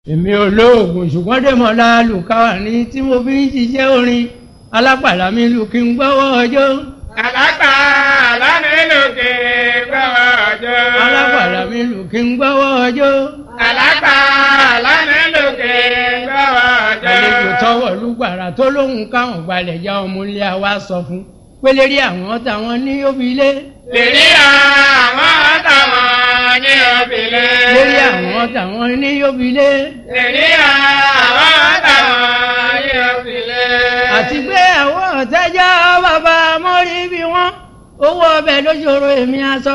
èmi olóògùn ṣùgbọ́n dèmọ́lá lùkàwà ní tí mo fi ń ṣiṣẹ́ orin alápàlà mi lù kí n gbọ́wọ́ ọjọ́. Àlápà lámìlùkì gbọ́wọ́ ọjọ́. alápàlà mi lù kí n gbọ́wọ́ ọjọ́. Àlápà lámìlùkì gbọ́wọ́ ọjọ́. àlejò tọwọ́ lùgbàrà tó lóhùn káwọn gbalẹ̀ já ọmọ ilé wa sọ fún pélérí àwọn táwọn ní òbílé. Lèrí àwọn táwọn ní òbílé. lérí àwọn táwọn ní òbílé. Lèrí àwọn táwọn ní òbílé. àti pé àwọn ọ̀tẹ́jọ́ bàbá mọ́rí bí wọ́n owó ọbẹ̀ lóṣòro èmi aṣọ